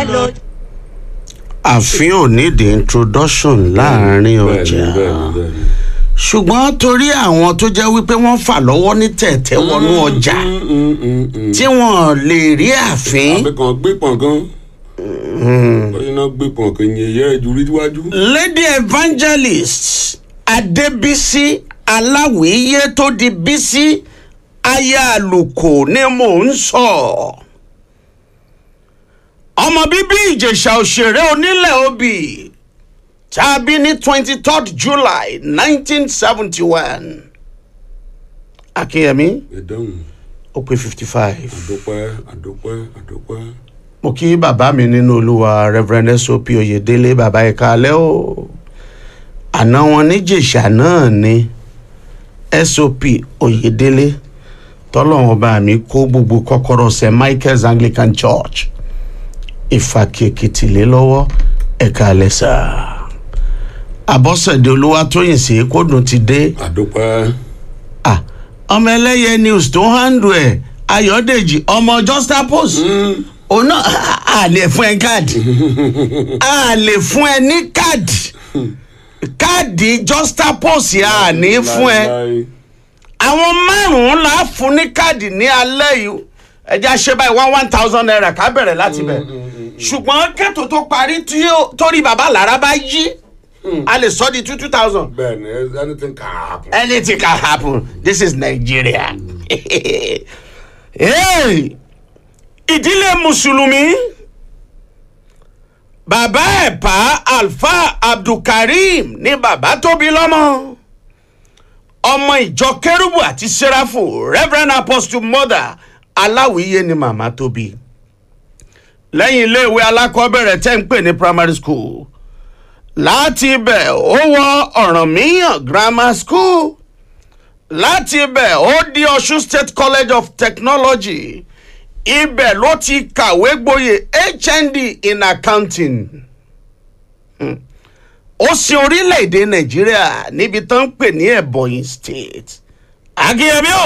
ẹ lò. àfin ò ní the introduction láàrin ọjà bẹ́ẹ̀ni bẹ́ẹ̀ni bẹ́ẹ̀ni. ṣùgbọ́n torí àwọn tó jẹ́ wípé wọ́n fà lọ́wọ́ ní tẹ̀tẹ̀ wọnú ọjà Mm, mm, mm, mm. tí wọ́n lè rí àfin àbí kan gbé pọ̀n kan lọ́yìn náà gbé pọ̀n kan yẹn yẹ́ ẹ̀jú rí wájú. lady evangelist adébísí aláwìíyé tó di bísí aya àlùkò ni mò ń sọ ọmọ bíbí ìjẹ̀ṣà òṣèré onílẹ̀ obì tá a bí ní twenty third july nineteen seventy one akínyẹmí ẹ̀dáhùn ó pé fifty five àdópẹ́ àdópẹ́ àdópẹ́. mo kí bàbá mi nínú olúwa reverend sop oyèdélé bàbá ẹ̀ka alẹ́ o àná wọn níjèṣà náà ni sop oyèdélé tọ́lọ́wọ́n bá mi kó gbogbo kọ́kọ́rọ́ st michael's anglican church ìfàkèkìtì lé lọ́wọ́ ẹ̀ka alẹ́ sà àbọ̀sẹ̀dé olúwatóyìn sí kódùn ti dé àdópẹ́. ah ọmọ ẹlẹ́yẹ news tó handle ẹ̀ ayọ̀dèjì ọmọ justapos òun náà a lè fún ẹ káàdì a lè fún ẹ ní káàdì káàdì justapos a ní fún ẹ Láíláí. àwọn márùn-ún là á fún ní káàdì ní alẹ́ yìí ẹ jẹ́ àṣẹ báyìí one one thousand naira ká bẹ̀rẹ̀ láti bẹ̀ ṣùgbọ́n kẹ́tò tó parí tí ó- torí bàbá lára bá yí a lè sọ di two two thousand bẹ́ẹ̀ni anything can happen. anything can happen this is nigeria hey, ìdílé mùsùlùmí bàbá ẹ̀pá alfa abdulkareem ní bàbá tóbi lọ́mọ ọmọ ìjọ kérúbù àti sẹ́ráfù reverend apostle mother aláwìyé ni màmá tóbi lẹ́yìn iléèwé alákọ̀ọ́bẹ̀rẹ̀ tẹ́ ń pè ní primary school láti ibẹ̀ ó wọ ọ̀rànmíyàn grammar school láti ibẹ̀ ó di ọ̀ṣun state college of technology ibẹ̀ ló ti kàwé gboyè hnd in accounting Hmm. ó sin orílẹ̀-èdè nàìjíríà níbi tó ń pè ní ebonyi state akínyẹmí o